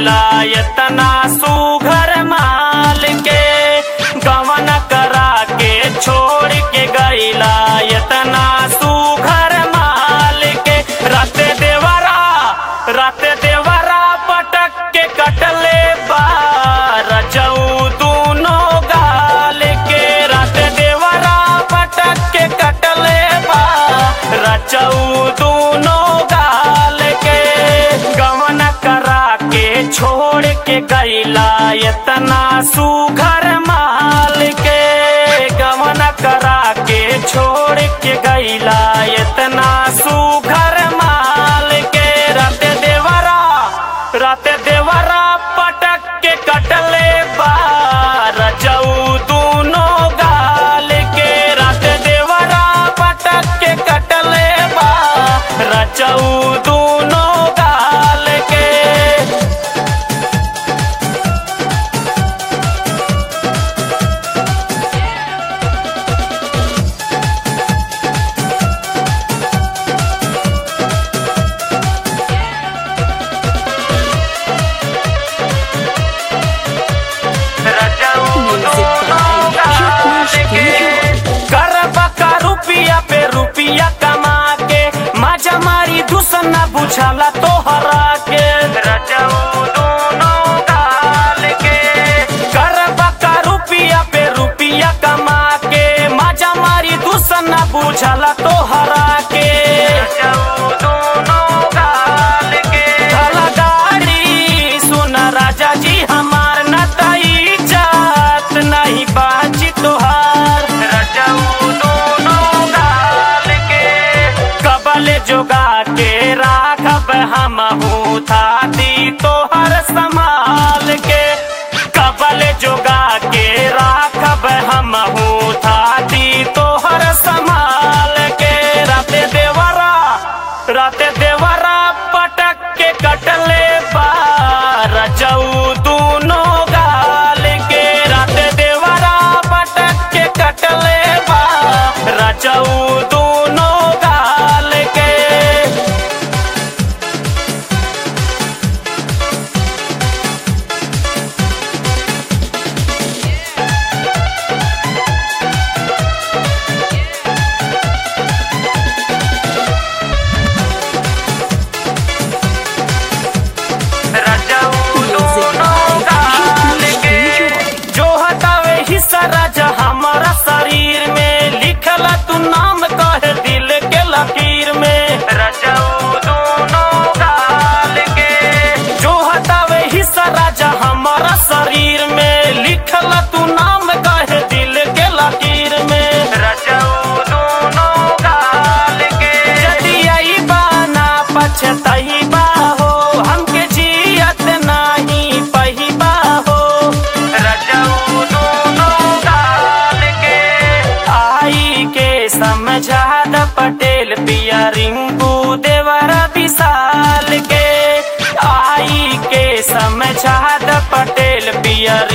गईला इतना सुघर माल के गवन करा के छोड़ के गईला इतना सुघर माल के रात देवरा रात देवरा पटक के कटले बार जऊ दूनो गाल के रात देवरा पटक के कटले बार रचऊ दूनो गाल के गवन करा के छोड़ के गईला इतना सुघर माल के गवन करा के छोड़ के गईला इतना सुघर माल के रात देवरा रात देवरा पटक के कटले बार जऊ दूनो गाल के रात देवरा पटक के कटले बार रचऊ दूनो गाल के रुपिया पे रुपिया कमा के मजा मारी दुसना बुझाला तो हरा के रजऊ दोनों गाल के करबा का रुपिया पे रुपिया कमा के मजा मारी दुसना बुझाला तो हरा के रजऊ दोनों गाल के धला गाड़ी सुन राजा जी हमार न तई जात नहीं बाजी तोहार रजऊ दोनों गाल के कबल जोगा के राखब हम थाती तोहर संभाल के कबल जोगा के राखब हम थाती तोहर संभाल के राते देवरा राते देवरा पटक के कटले बार जऊ दूनो गाल के राते देवरा पटक के कटले बार रजऊ दूनो गाल के जो हटावे हिस्सा राजा हमारा शरीर में लिखला तू नाम कह दिल के लकीर में रजऊ दोनों गाल के जो हटावे हिस्सा राजा हमारा शरीर में लिखला तू नाम कह दिल के लकीर में रजऊ दोनों गाल के यदि आई बाना पछतही बा हो हमके जियत नाही पही बा हो रजऊ दोनों गाल के आई के समझा द पटेल पिया रिंकू देवर विशाल के आई के समझा द पटेल पिया